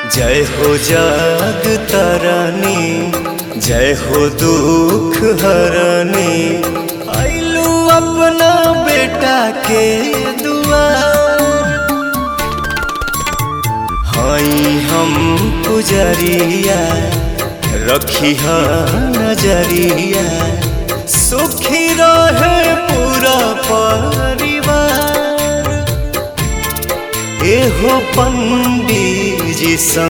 जय हो जाग तारानी जय हो दुख हरनी आइलू अपना बेटा के दुआर हाई हम पुजरिया रखी नजरिया सुखी रहे पूरा परिवार एहो पंडी जी